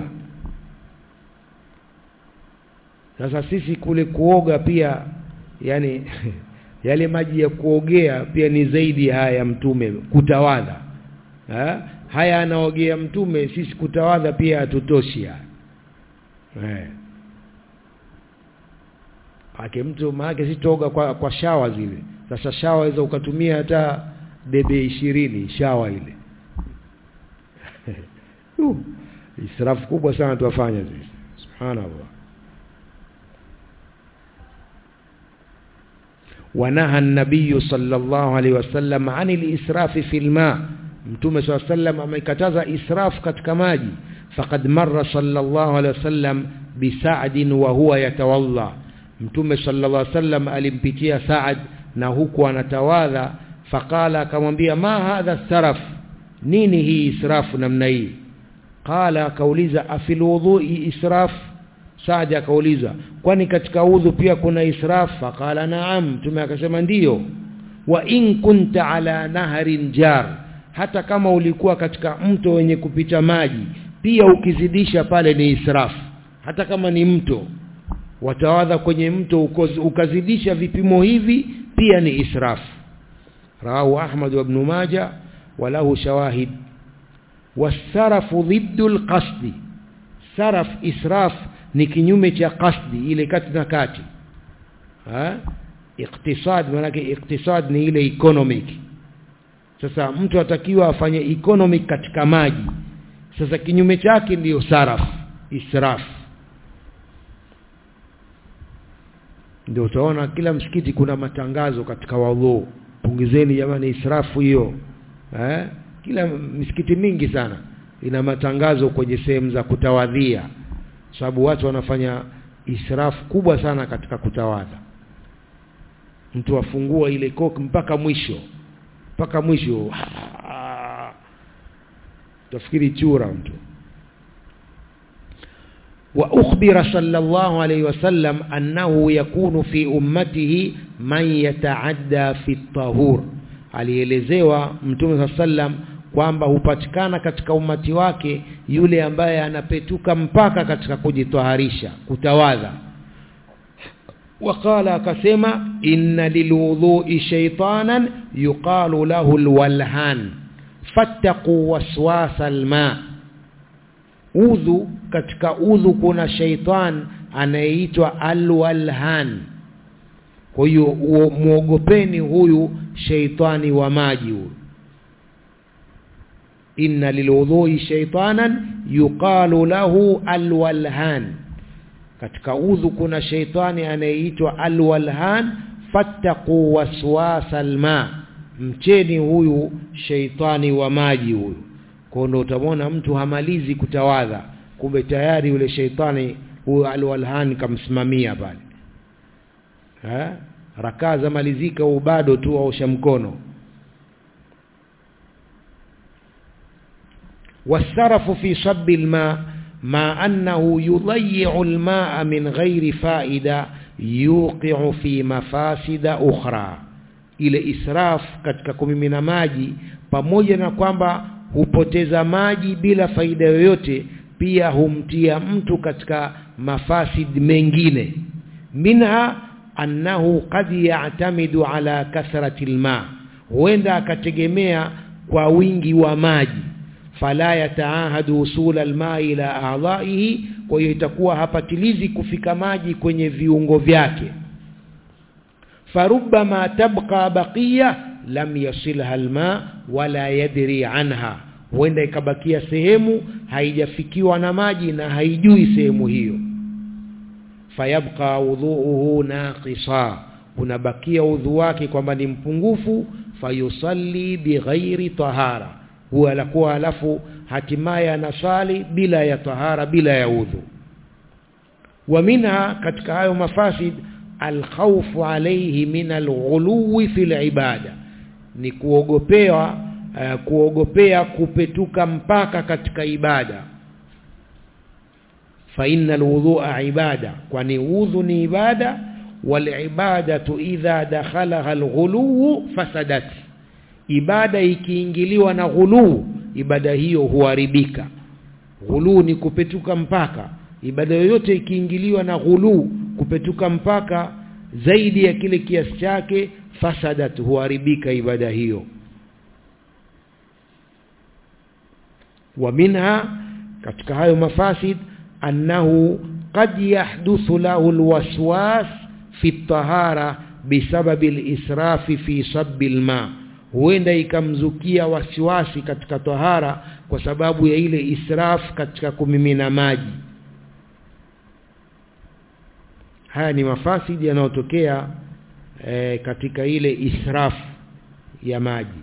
sasa sisi kule kuoga pia yani yale maji ya kuogea pia ni zaidi haya ya mtume kutawadha ha? haya anaogea mtume sisi kutawadha pia hatutoshi haya eh ake mtu maake sitoga kwa, kwa shawa zile sasa shawa waweza ukatumia hata debe ishirini shawa ile uh, israfu kubwa sana tuwafanya sisi subhanallah ونهى النبي صلى الله عليه وسلم عن الإسراف في الماء mtume صلى الله عليه وسلم amekataza israf katika maji faqad marra sallallahu alaihi wasallam bi Sa'd wa huwa yatawalla mtume sallallahu alaihi wasallam alimpitia Sa'd na huku anatawadha faqala akamwambia ma hadha saraf nini hii israfu namna hii qala akauliza afil wudhu'i israf Saad akauliza kwani katika udhu pia kuna israf faqala naam mtume akasema ndiyo wa in kunta ala naharin jar hata kama ulikuwa katika mto wenye kupita maji pia ukizidisha pale ni israf hata kama ni mto watawadha kwenye mto ukazidisha vipimo hivi pia ni israf rawahu ahmad wa ibn majah walahu shawahid wasarafu dhiddu alqasdi saraf israf ni kinyume cha qasdi ile kati na kati ha iktisad maana iktisad ni ile economic sasa mtu atakiwa afanye economic katika maji sasa kinyume chake ndiyo saraf israf ndio utaona kila msikiti kuna matangazo katika wadhu pungizeni jamani israfu hiyo eh kila misikiti mingi sana ina matangazo kwenye sehemu za kutawadhia sababu watu wanafanya israfu kubwa sana katika kutawadha mtu afungua ile koki mpaka mwisho mpaka mwisho tafikiri chura mtu وأخبر صلى الله عليه وسلم أنه يكون في أمته من يتعدى في الطهور alielezewa mtume sallam kwamba hupatikana katika umati wake yule ambaye anapetuka mpaka katika kujitwaharisha kutawadha waqala akasema inna lilwudhu'i shaytanan yuqalu lahu alwalhan fattaqu waswasa alma udhu katika udhu kuna shaitan anayeitwa alwalhan kwa hiyo muogopeni huyu shaitani wa maji huyu inna lilwudhui shaitanan yuqalu lahu alwalhan katika udhu kuna shaitani anayeitwa alwalhan fattaqu waswasa alma mcheni huyu shaitani wa maji huyu kwa ndo utamwona mtu hamalizi kutawadha kumbe tayari yule shaitani huyo alwalhan kamsimamia pale eh rakaa za malizika bado tu aosha mkono والسرف في صب الماء مع أنه يضيع الماء من غير فائدة يوقع في مفاسد أخرى ile israf katika kumimina maji pamoja na kwamba hupoteza maji bila faida yoyote pia humtia mtu katika mafasid mengine minha annahu qad ya'tamidu ala kathrati alma huenda akategemea kwa wingi wa maji fala yataahadu usul alma ila a'dha'ihi kwa hiyo itakuwa hapatilizi kufika maji kwenye viungo vyake farubbama tabqa baqiya lam yasilha alma wala yadri anha huenda ikabakia sehemu haijafikiwa na maji na haijui sehemu hiyo fayabqa wudhuuhu naqisa unabakia udhu wake kwamba ni mpungufu fayusalli bighairi tahara huwa alakuwa alafu hatimaye anasali bila ya tahara bila ya udhu wa minha katika hayo mafasid alkhawfu alayhi min alghuluwi fil ibada ni kuogopewa uh, kuogopea kupetuka mpaka katika ibada fa innal wudhu'a ibada kwani udhu ni ibada wal ibadatu idha dakhalaha alghuluwu fasadat ibada ikiingiliwa na ghuluu ibada hiyo huharibika ghuluu ni kupetuka mpaka ibada yoyote ikiingiliwa na ghuluu kupetuka mpaka zaidi ya kile kiasi chake fasadat huharibika ibada hiyo wa minha katika hayo mafasid annahu qad yahduthu lahu alwaswas fi tahara bisababi alisrafi fi sabbi alma huenda ikamzukia wasiwasi katika tahara kwa sababu ya ile israf katika kumimina maji haya ni mafasidi yanayotokea e, katika ile israf ya maji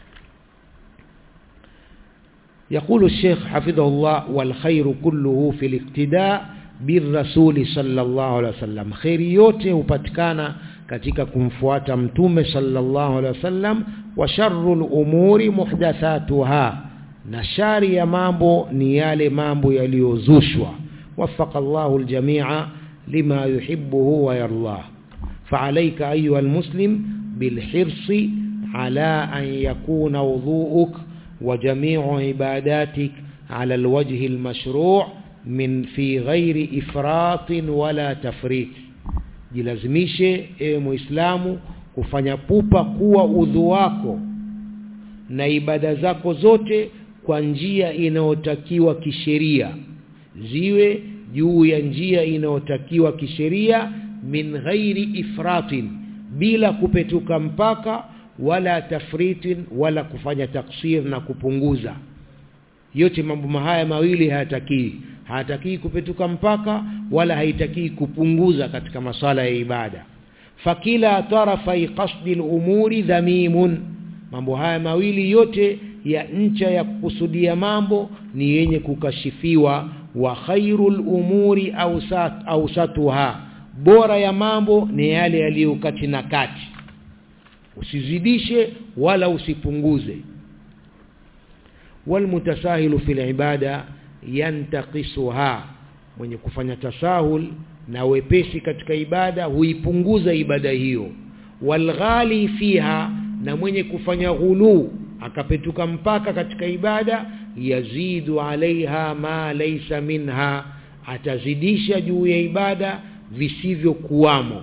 يقول الشيخ حفظه الله والخير كله في الاقتداء بالرسول صلى الله عليه وسلم خير yote hupatikana katika kumfuata mtume sallallahu alaihi wasallam wa sharrul umuri muhdathatuha na shari ya mambo ni yale mambo yaliyozushwa wafaqa Allahu aljamia lima yuhibbuhu wa yardah فعليك أيها المسلم بالحرص على أن يكون وضوءك وجميع عباداتك على الوجه المشروع من في غير إفراط ولا تفريط jilazimishe ewe muislamu kufanya pupa kuwa udhu wako na ibada zako zote kwa njia inayotakiwa kisheria ziwe juu ya njia inayotakiwa kisheria min ghairi ifratin bila kupetuka mpaka wala tafritin wala kufanya taksir na kupunguza yote mambo haya mawili hayatakii hayatakii kupetuka mpaka wala haitakii kupunguza katika masala ya ibada fakila tarafai qasdi al-umuri dhamimun mambo haya mawili yote ya ncha ya kukusudia mambo ni yenye kukashifiwa wa khairul umuri awsat awsatuha bora ya mambo ni yale yaliyo kati na kati usizidishe wala usipunguze walmutasahilu fil ibada yantaqisuha mwenye kufanya tasahul na wepesi katika ibada huipunguza ibada hiyo walghali fiha na mwenye kufanya ghulu akapetuka mpaka katika ibada yazidu alaiha ma laysa minha atazidisha juu ya ibada visivyokuwamo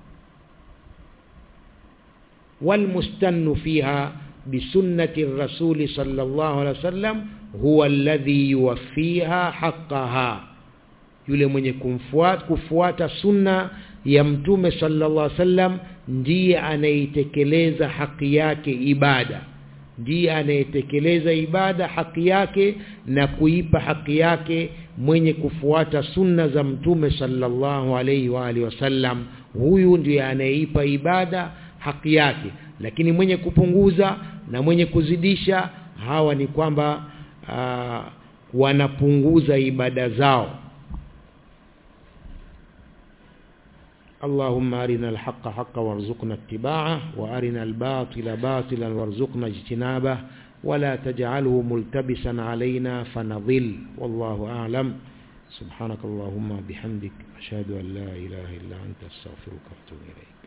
والمستن فيها بسنة الرسول صلى الله عليه وسلم هو الذي يوفيها حقها yule mwenye kumfuata kufuata sunna ya mtume sallallahu alaihi wasallam ndiye anayetekeleza haki yake ibada ndiye anayetekeleza ibada haki yake na kuipa haki yake mwenye kufuata sunna za mtume sallallahu alaihi wa alihi wasallam huyu ndiye anayeipa ibada haki yake lakini mwenye kupunguza na mwenye kuzidisha hawa ni kwamba uh, wanapunguza ibada zao اللهم أرنا الحق حقا وارزقنا اتباعه وأرنا الباطل باطلا وارزقنا اجتنابه ولا تجعله ملتبسا علينا فنضل والله أعلم سبحانك اللهم بحمدك أشهد أن لا إله إلا أنت استغفرك وأتوب إليك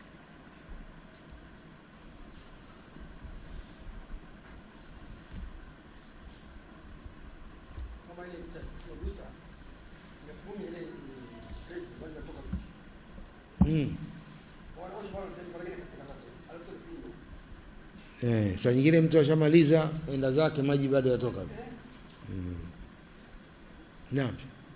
Mm. Eh, saa nyingine mtu ashamaliza enda zake maji bado yatoka. Mm. Naam.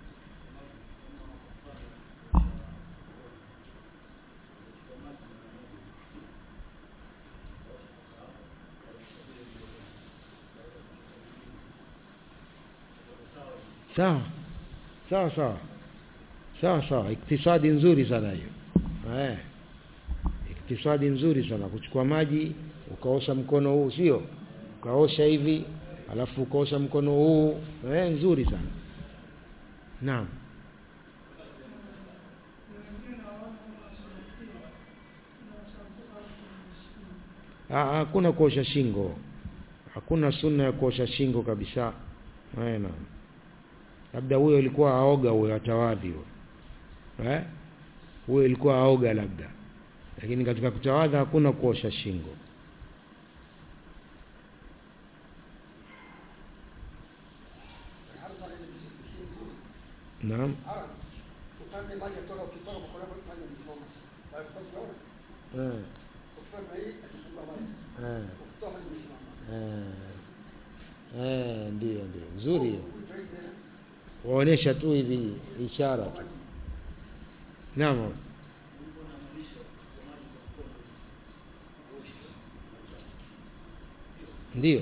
Sawa. Sawa sawa. Sawa sawa, iktisadi nzuri sana hiyo. Eh. Iktisadi nzuri sana kuchukua maji ukaosha mkono huu sio? Ukaosha hivi alafu ukaosha mkono huu eh nzuri sana. Naam. hakuna kuosha shingo hakuna sunna ya kuosha shingo kabisa eh naam labda huyo ilikuwa aoga huyo atawadhi huyo eh huyo ilikuwa aoga labda lakini katika kutawadha hakuna kuosha shingo naam eh eh eh eh ndio ndio nzuri hiyo waonesha tu hivi ishara tu naam ndio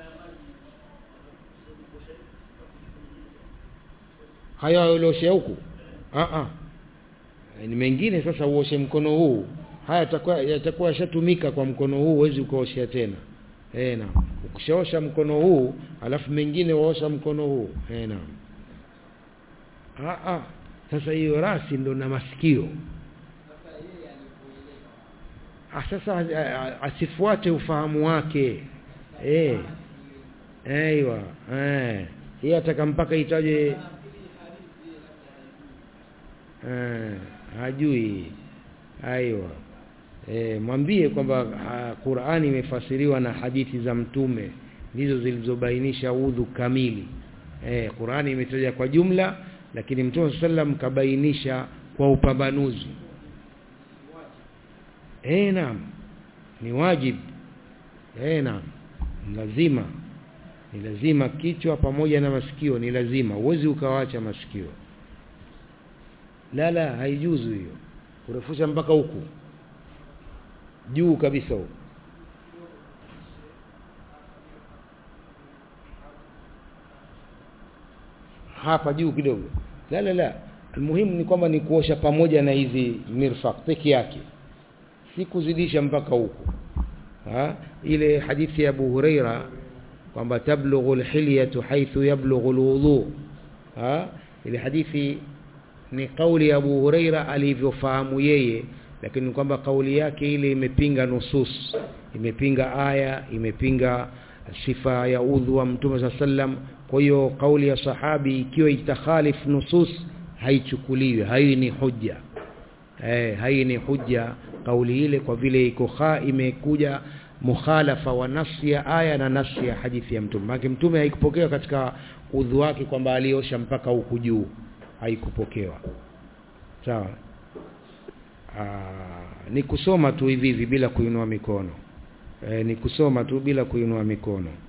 hayo ulioshe huku ah ah ni mengine sasa uoshe mkono huu haya yatakuwa yatakuwa yashatumika kwa mkono huu huwezi ukaoshea tena eh naam ukishaosha mkono huu alafu mengine waosha mkono huu eh naam ah ah sasa hiyo rasi ndo na masikio ah sasa asifuate ufahamu wake eh aiywa eh yeye ataka mpaka itaje eh hajui aiywa e, mwambie kwamba Qur'ani imefasiriwa na hadithi za mtume ndizo zilizobainisha udhu kamili e, Qur'ani imetaja kwa jumla lakini mtume sallam kabainisha kwa upambanuzi eh naam ni wajibu eh naam lazima ni lazima kichwa pamoja na masikio ni lazima uwezi ukawacha masikio la la haijuzu hiyo kurefusha mpaka huku juu kabisa huko hapa juu kidogo la la la muhimu ni kwamba ni kuosha pamoja na hizi mirfaq peke yake si kuzidisha mpaka huko ha ile hadithi ya Abu Huraira kwamba tablughu alhilyatu haythu yablughu alwudu ha ile hadithi ni kauli ya Abu Huraira alivyofahamu yeye lakini kwamba kauli yake ile imepinga nusus imepinga aya imepinga sifa ya udhu wa mtume sallam kwa hiyo kauli ya sahabi ikiwa itakhalif nusus haichukuliwi hai ni hujja eh hai ni hujja kauli ile kwa vile iko kha imekuja mukhalafa wa nafsi ya aya na nafsi ya hadithi ya mtume maana mtume haikupokewa katika udhu wake kwamba aliosha mpaka huku juu haikupokewa sawa ni kusoma tu hivi hivi bila kuinua mikono e, ni kusoma tu bila kuinua mikono